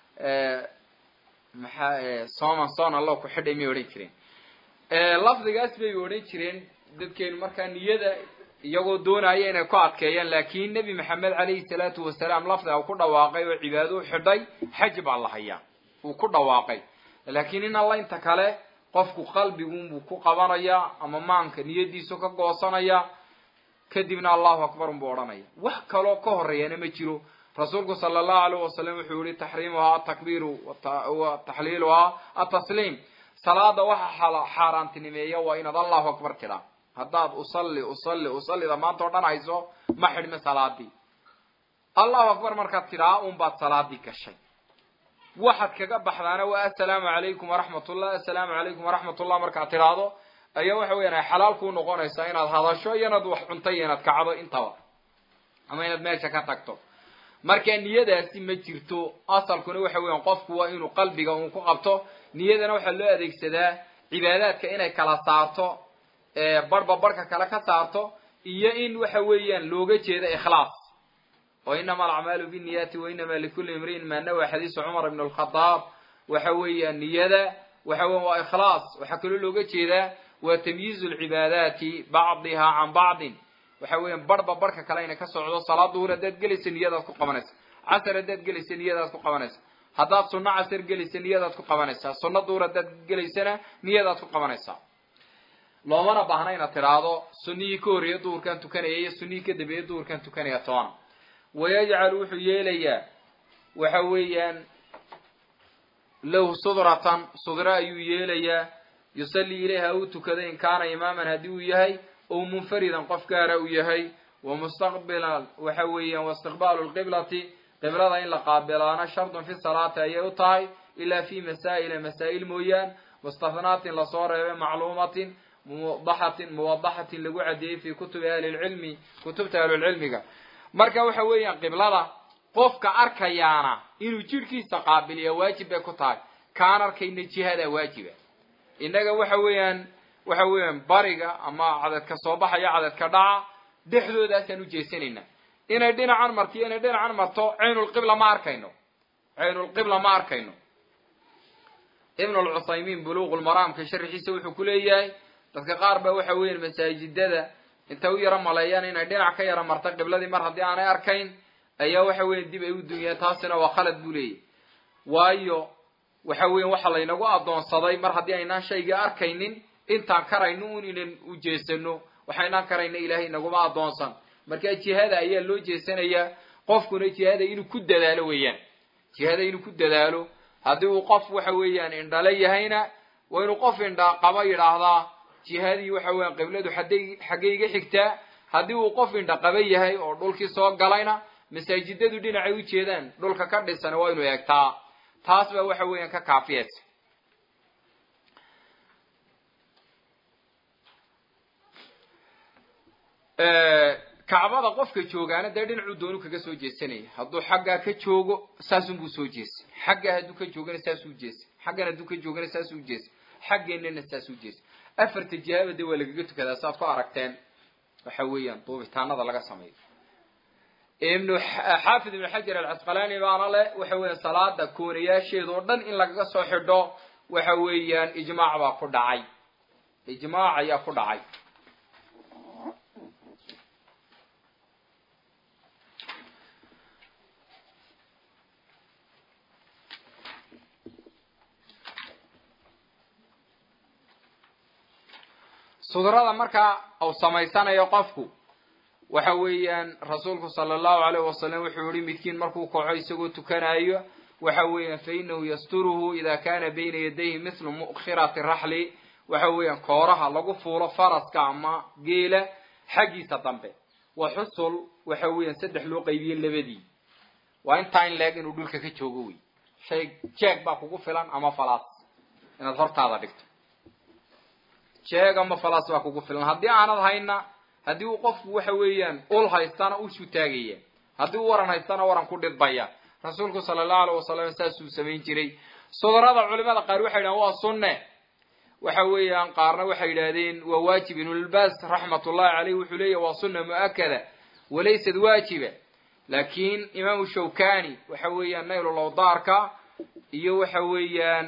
S1: maxaa sooman soon allo ku xidhay may odhan jireen lafdigaas bay odhan jireen dadkeenu markaa niyada iyagoo doonaya inay ku adkeeyaan laakin nebi maxamed calayhi salaatu wasalaam lafdiga uu ku dhawaaqay oo cibaado u xidhay xaj baa la hayaa uu ku dhawaaqay laakiin in alla inta kale qofku qalbigunbuu ku qabanayaa ama maanka niyadiisu ka goosanaya kadibna allahu akbar unbuu odhanaya wax kaloo ka horeeyana ma jiro rasuulku sala allahu alayh wasalam wuxuu yihi taxriimuhaa atakbiiru wa taxliiluhaa atasliim salaada waxa xaaraantinimeeya waa inaad allahu akbar tidhaa haddaad usalli usalli usallida maanta o dhan hayso ma xidhme salaadii allahu akbar markaad tidhaa unbaad salaadii gashay waxaad kaga baxdaana waa assalaamu calaykum waraxmat ullah assalaamu calaykum waraxmat ullah markaad tidhaahdo ayaa waxa weyan ay xalaal kuu noqonaysaa inaad hadasho iyo inaad wax cunto iyo inaad kacdo intaba ama inaad meesha ka tagto marka niyadaasi ma jirto asalkuna waxa weyan qofku waa inuu qalbiga uun ku qabto niyadana waxaa loo adeegsadaa cibaadaadka inay kala saarto barhba barhka kale ka saarto iyo in waxa weeyaan looga jeedo ikhlaas oo inama alacmaalu binniyati wa inama likulli imri'in maa nawa xadiisu cumar ibn alkhadaab waxa weeyaan niyada waxa weyan waa ikhlaas waxaa kaloo looga jeedaa waa tamyiizu lcibaadaati bacdiha can bacdin waxa weeyaan barhba barhka kale inay ka socdo salaad duhur haddaad gelaysa niyadaad ku qabanaysa casar haddaad gelaysa niyadaad ku qabanaysa haddaad sunno casar gelaysa niyadaad ku qabanaysaa sunno duhur haddaad gelaysana niyadaad ku qabanaysaa loomana baahna inaad tidhaahdo sunnihii ka horreeya duhurkaan tukanaya iyo sunnihii ka dambeeya duhurkaan tukanaya toona wayajcal wuxuu yeelayaa waxa weeyaan lahu sudratan sudra ayuu yeelayaa yusallii ilayha uu tukada in kaana imaaman haddii uu yahay ou munfaridan qof gaara uu yahay wa mustaqbilan waxa weeyaan waistiqbaalu lqiblati qiblada in la qaabilaana shardun fi salaati ayay u tahay ilaa fi masaa'ila masaa'il mooyaan mustahnaatin lasoo reebay macluumatin muwadaxatin muwadaxatin lagu caddeeyey fi kutubi ahli lcilmi kutubta ahlulcilmiga marka waxa weeyaan qiblada qofka arkayaana inuu jidhkiisa qaabiliya waajib bay ku tahay kaan arkayna jihadaa waajiba innaga waxa weeyaan waxa weeyaan bariga ama cadadka soo baxaya cadadka dhaca dhexdoodaasaan ujeesanaynaa inay dhinacan marto iyo inay dhinacan marto caynulqibla ma arkayno caynulqibla ma arkayno ibn alcuthaymiin buluuqulmaraamka sharxiisa wuxuu ku leeyahay dadka qaar ba waxa weeyaan masaajidada intay u yaro maleeyaan inay dhinac ka yaro marta qibladii mar haddii aanay arkayn ayaa waxa weyan dib ay u dunyeen taasina waa khalad buu leeyahy waayo waxa weyan waxa laynagu addoonsaday mar haddii aynaan shayga arkaynin intaan karayno un inan u jeesano waxaynaan karayna ilaahay naguma addoonsan marka jihada ayaa loo jeesanayaa qofkuna jihada inuu ku dadaalo weeyaan jihada inuu ku dadaalo haddii uu qof waxa weeyaan indhale yahayna waa inuu qof indha qaba yidhaahdaa jihadii waxa weeyaan qibladu xaday xaggay iga xigtaa haddii uu qof indha qaba yahay oo dhulkii soo galayna masaajidadu dhinacay u jeedaan dhulka ka dhisan waa inuu eegtaa taas baa waxa weeyaan ka kaafiyaysa kacbada qofka joogaana dee dhinacuu doonu kaga soo jeesanaya hadduu xaggaa ka joogo saasunbuu soo jeesay xaggaa hadduu ka joogana saasuu jeesay xaggan hadduu ka joogana saasuu jeesay xaggeenana saasuu jeesay afarta jihaaba dee waa lagaga tukadaa saaad ku aragteen waxa weeyaan duubitaanada laga sameeyo ibnu xaafid ibnu xajar alcasqalaani baana leh waxa weeyaan salaada koonayaasheeda oo dhan in lagaga soo xidho waxa weeyaan ijmaac baa ku dhacay ijmaac ayaa ku dhacay sudrada markaa uu samaysanayo qofku waxa weeyaan rasuulku sala allahu alayh wasalam wuxuu yihi midkiin markuu kaco isagoo tukanayo waxa weeyaan fa inahu yasturuhu ida kana bayna yadayhi mithlu mu'khirati raxli waxa weeyaan kooraha lagu fuulo faraska ama geela xaggiisa dambe wa xusul waxa weeyaan saddex loo qaybiye labadii waa intaa in leeg inuu dhulka ka joogo wey shay jeeg baa kugu filan ama falaas inaad hortaada dhigto jeeg ama falaas baa kugu filan haddii aanad hayna haddii uu qofku waxa weeyaan ul haystana ushu taagaya haddii uu waran haystana waran ku dhidbaya rasuulku sala allahu alayh wasalam saasuu samayn jiray sudrada culimada qaar waxay yidhahdeen waa sunne waxa weeyaan qaarna waxay yidhahdeen waa waajib ibnulbaas raxmatullahi caleyh wuxuu leeyahy waa sunna mu'akada walaysad waajiba laakiin imaamu shawkani waxa weeyaan naylulawdaarka iyo waxa weeyaan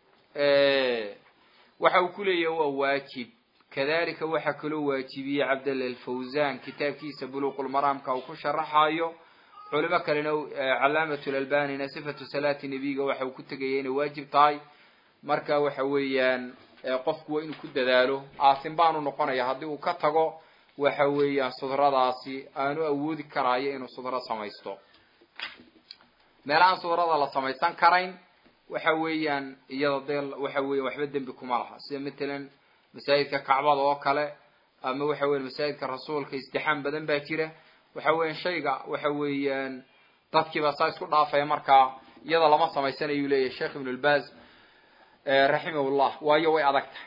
S1: waxa uu ku leeyahay waa waajib kadalika waxaa kaloo waajibiyey cabdalla alfawzan kitaabkiisa buluuqulmaraamka uu ku sharaxayo culimo kalena calaamat lalbanina sifatu salaati nebiga waxa uu ku tegaya inay waajib tahay marka waxa weeyaan qofku waa inuu ku dadaalo aasin baanu noqonaya haddii uu ka tago waxa weeyaan sudradaasi aanu awoodi karaayo inuu sudro samaysto meelahaan sudrada la samaysan karayn waxa weeyaan iyada dee waxa weeyan waxba dembi kuma laha sida matalan masaajidka kacbada oo kale ama waxa weyan masaajidka rasuulka istixaam badan baa jira waxa weeyaan shayga waxa weeyaan dadkiiba saa isku dhaafaya markaa iyada lama samaysanayu leeyahay sheekh ibn lbaz raximahullah waayo way adag tahay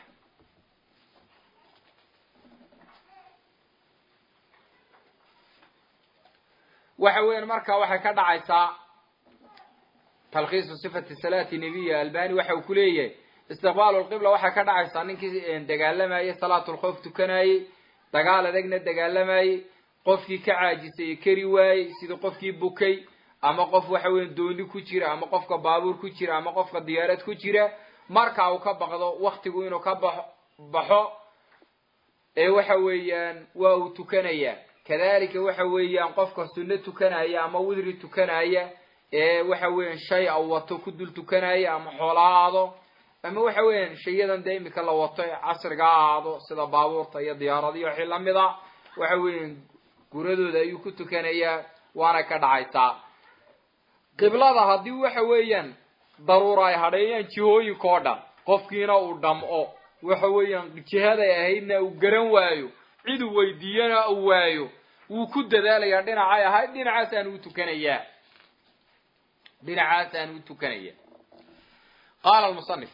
S1: waxa weyan marka waxay ka dhacaysaa talkiisu sifati salaati nebiya albani waxa uu ku leeyahay istiqbaalu lqibla waxay ka dhacaysaa ninkii dagaalamayey salaatulkhoof tukanayey dagaal adagna dagaalamayey qofkii ka caajisay ee keri waayey sidii qofkii bukay ama qof waxa weya dooni ku jira ama qofka baabuur ku jira ama qofka diyaarad ku jira marka uu ka baqdo waktigu inuu ka ba baxo ee waxa weeyaan waa uu tukanayaa kadalika waxa weeyaan qofka sunno tukanaya ama widri tukanaya ee waxa weeyaan shay a wato ku dul tukanaya ama xoola ha aado ama waxa weeyaan shayadan dee imika la wato ee casriga ha ahaado sida baabuurta iyo diyaaradiyo wixii lamid a waxa weeyaan guradooda ayuu ku tukanayaa waana ka dhacaysaa qiblada haddii waxa weeyaan daruura ay hadheeyaan jihooyinka oo dhan qofkiina uu dhamco waxa weeyaan jihaday ahaydna uu garan waayo cid uu weydiiyana uu waayo wuu ku dadaalayaa dhinacay ahayd dhinacaasaan u tukanayaa dhinacaasaan u tukanaya qaala lmusanif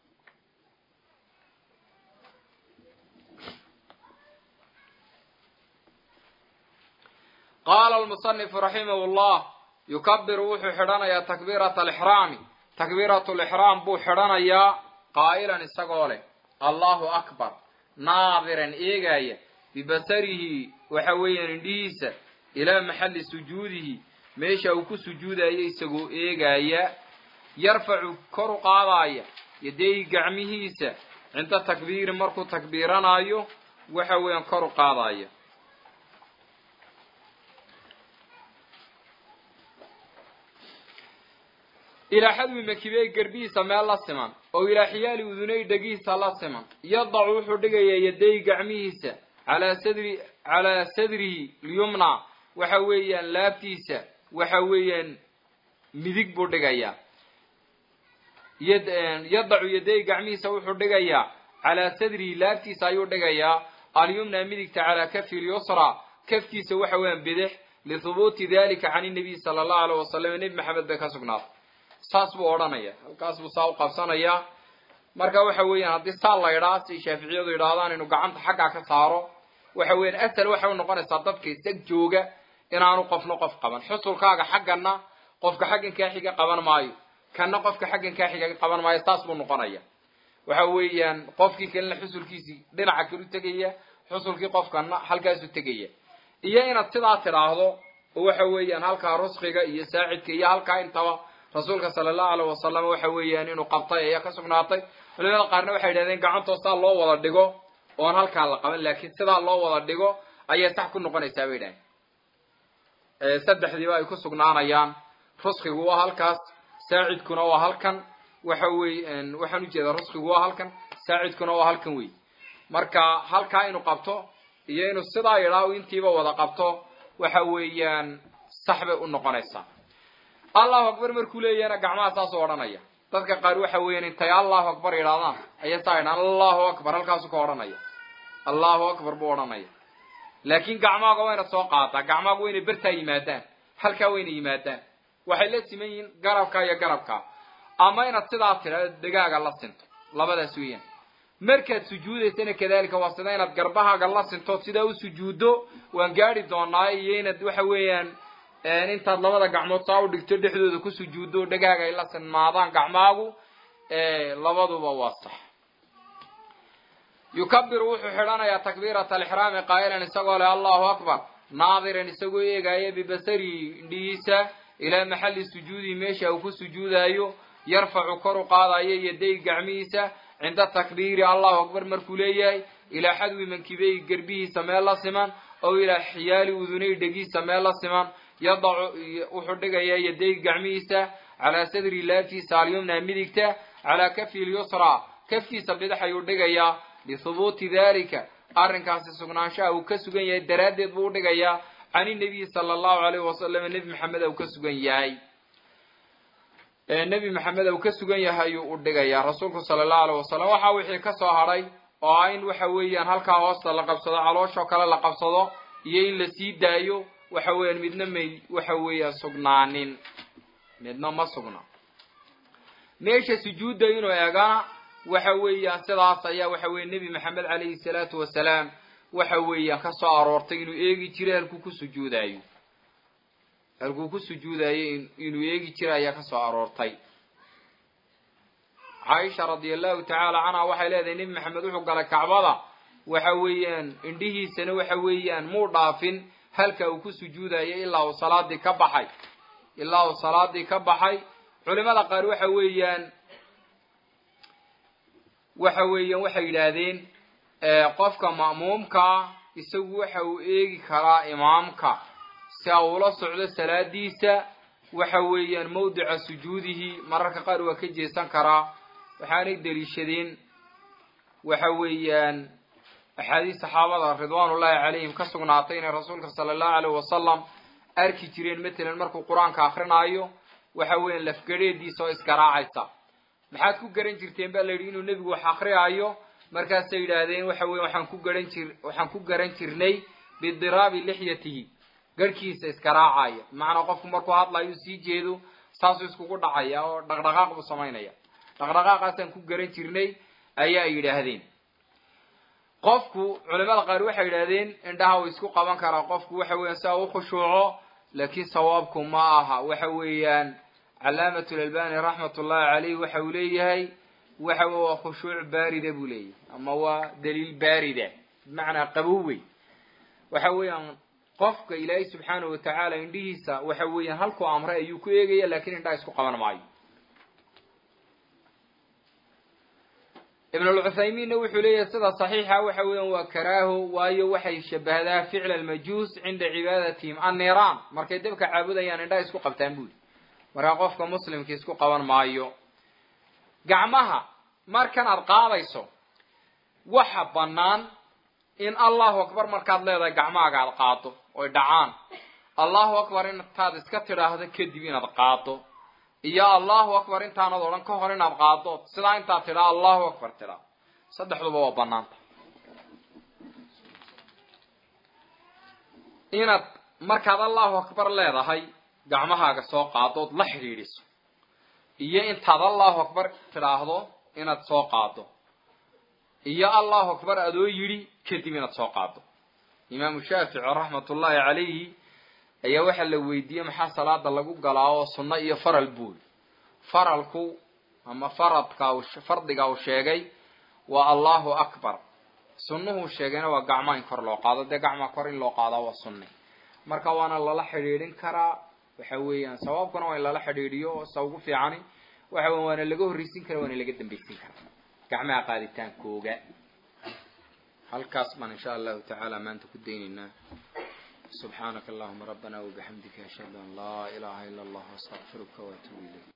S1: qaala almusanifu raximah llah yukabiru wuxuu xidhanayaa takbiirata alixraami takbiirat lixraam buu xidhanayaa qaa'ilan isagoo leh allahu akbar naadiran eegaya bibasarihi waxa weeyaan indhihiisa ilaa maxalli sujuudihi meesha uu ku sujuudaya isagoo eegaya yarfacu kor u qaadaya yadeyi gacmihiisa cinda takbiiri markuu takbiiranaayo waxa weeyaan kor u qaadaya ilaa xadwi makibey garbihiisa meel la siman oo ilaa xiyaali udunay dhegihiisa la siman yadacu wuxuu dhigayaa yaday gacmihiisa calaa sadri calaa sadrihi lyumna waxa weeyaan laabtiisa waxa weeyaan midig buu dhigayaa yadacu yaday gacmihiisa wuxuu dhigayaa calaa sadrihi laabtiisa ayuu dhigayaa alyumna midigta calaa kafi lyusra kafkiisa waxa weeyaan bidix lihubuuti dalika can inabiy sala allahu alayh wasalam nebi maxamed bay ka sugnaatay saas buu odhanaya halkaas buu saa u qabsanayaa marka waxa weeyaan haddii saa la idhaa si shaaficiyadu yidhaahdaan inuu gacanta xaggaa ka saaro waxa weeyaan asal waxay u noqonaysaa dadka isag jooga inaanu qofna qof qaban xusulkaaga xaggana qofka xaggan kaa xiga qaban maayo kana qofka xaggan kaa xiga qaban maayo saas buu noqonaya waxa weeyaan qofkii kalena xusulkiisii dhinaca kalu tegaya xusulkii qofkana halkaasu tegaya iyo inaad sidaa tidhaahdo oo waxa weeyaan halkaa rusqiga iyo saacidka iyo halkaa intaba rasuulka sala allahu alayh wasalam waxa weeyaan inuu qabtay ayaa ka sugnaatay culimada qaarna waxay yidhahdeen gacantoo saa loo wada dhigo oon halkaa la qaban laakiin sidaa loo wada dhigo ayay sax ku noqonaysaa bay yidhahdeen saddexdiiba ay ku sugnaanayaan rusqigu waa halkaas saacidkuna waa halkan waxa wey waxaan ujeedaa rusqigu waa halkan saacidkuna waa halkan wey marka halkaa inuu qabto iyo inuu sidaa yidhaa intiiba wada qabto waxa weeyaan sax bay u noqonaysaa allahu akbar markuu leeyahna gacmaha saasuu odhanaya dadka qaar waxa weeyaan intay allahu akbar yidhahdaan ayay saa yidhahan allahu akbar halkaasu ka odhanaya allahu akbar buu odhanaya laakiin gacmaaga wayna soo qaadaa gacmaaga wayna bertaa yimaadaan halkaa wayna yimaadaan waxay la siman yihiin garabka iyo garabka ama inaad sidaa tidhahdo degaaga la sinto labadaas weeyaan markaad sujuudaysana kadalika waa sida inaad garbahaaga la sintood sidaa u sujuuddo waan gaadi doonaa iyo inaad waxa weeyaan intaad labada gacmood saa u dhigto dhexdooda ku sujuuddo o dhegaaga ay la sinmaadaan gacmaagu labaduba waa sax yukabiru wuxuu xidhanayaa takbiirat alixraami qaa'ilan isagoo leh allahu akbar naadiran isagoo eegaya bibasarihi indhihiisa ilaa maxalli sujuudihi meesha uu ku sujuudaayo yarfacu kor u qaadayo yaday gacmihiisa cinda takbiiri allahu akbar markuu leeyahay ilaa xadwi mankibey gerbihiisa meel la siman ow ilaa xiyaali udunay dhegihiisa meel la siman yadacu wuxuu dhigayaa yaday gacmihiisa calaa sadri laabtiisa alyumna midigta calaa kafi lyusra kafkiisa bidix ayuu dhigayaa lihubuuti dalika arrinkaasi sugnaanshaha uu ka sugan yahay daraaddeed buu udhigayaa can inabiyi sala allahu alayhi wasalam nebi maxamed uu ka sugan yahay nebi maxamed uu ka sugan yahay ayuu u dhigayaa rasuulku sala allahu alayh wasalam waxaa wixii ka soo hadhay oo ah in waxa weeyaan halkaa hoosta la qabsado calooshoo kale la qabsado iyo in la sii daayo waxa weeyaan midna may waxa weeyaan sugnaanin midna ma sugna meesha sujuudda inuu eegana waxa weeyaan sidaas ayaa waxa weeye nebi maxamed calayhi salaatu wasalaam waxa weeyaan ka soo aroortay inuu eegi jiray halkuu ku sujuudaayo halkuu ku sujuudayo inuu eegi jiray ayaa ka soo aroortay caaisha radi allahu tacaala canha waxay leedahay nebi maxamed wuxuu galay kacbada waxa weeyaan indhihiisana waxa weeyaan muu dhaafin halka uu ku sujuudayo ilaa uu salaadii ka baxay ilaa uu salaadii ka baxay culimada qaar waxa weeyaan waxa weeyaan waxay yidhaahdeen qofka ma'muumkaa isagu waxa uu eegi karaa imaamka si a ula socdo salaadiisa waxa weeyaan mawdica sujuudihi mararka qaar waa ka jeesan karaa waxaanay deliishadeen waxa weeyaan axaadiis saxaabada ridwaanullahi calayhim ka sugnaatay inay rasuulka sala allahu alayh wasalam arki jireen matalan markuu qur-aanka akrinaayo waxa weeyaan lafgadheediisa oo iskaraacaysa maxaad ku garan jirteen baa la yidhi inuu nebigu wax akriyaayo markaasay yidhaahdeen waxa weya waxaan ku garan jir waxaan ku garan jirnay bidiraabi lixyatihi garhkiisa iskaraacaya bimacnaa qofku markuu hadlayo sii jeedo saasuu iskugu dhacaya oo dhaqdhaqaaq buu samaynaya dhaqdhaqaaqaasaan ku garan jirnay ayaa yidhaahdeen qofku culimada qaar waxay yidhahdeen indhaha uu isku qaban karaa qofku waxa weeyaan si a u khushuuco laakiin sawaabku ma aha waxa weeyaan calaamat lalbani raxmat ullahi caleyh waxa uu leeyahay waxa wey waa khushuuc baarida buu leeyahay ama waa daliil baarida bimacnaa qabow wey waxa weeyaan qofka ilaahay subxaanahu watacaala indhihiisa waxa weeyaan halkuu amray ayuu ku eegaya lakin indhaha isku qaban maayo ibnulcuthaymiinna wuxuu leeyahay sida saxiixa waxa weeyaan waa karaaho waayo waxay shabahdaa ficla almajuus cinda cibaadatihim anniiraan markay dabka caabudayaan indhaha isku qabtaan buuli markaa qofka muslimka isku qaban maayo gacmaha markan aad qaadayso waxa bannaan in allahu akbar markaad leedahay gacmahaaga aad qaado oy dhacaan allahu akbar intaad iska tidhaahdo kadib inaad qaado iyo allahu akbar intaanad odhan ka hor inaad qaado sidaa intaad tidhaa allahu akbar tidhaa saddexduba waa banaanta inaad markaad allahu akbar leedahay gacmahaaga soo qaado ood la xidhiidhiso iyo intaad allahu akbar tidhaahdo inaad soo qaado iyo allahu akbar adoo yidhi kadib inaad soo qaado imaamu shaafici raxmatullaahi calayhi ayaa waxaa la weydiiyey maxaa salaada lagu galaa oo sunno iyo faral buul faralku ama faradka fardiga uu sheegay waa allahu akbar sunnuhuu sheegayna waa gacmaa in kor loo qaado dee gacmaa kor in loo qaadaa waa sunne marka waana lala xidhiidhin karaa waxa weeyaan sawaabkuna waa in lala xidhiidhiyo sa ugu fiicani waxa weya waana laga horreysin kara waana laga dambaysin karaa gacmaha qaaditaankooga halkaas baan insha allahu tacaala maanta ku daynaynaa subxaanaka allahuma rabbana wabixamdika ashhadu an laa ilaha ila allah astaqfiruka waatubu ilayk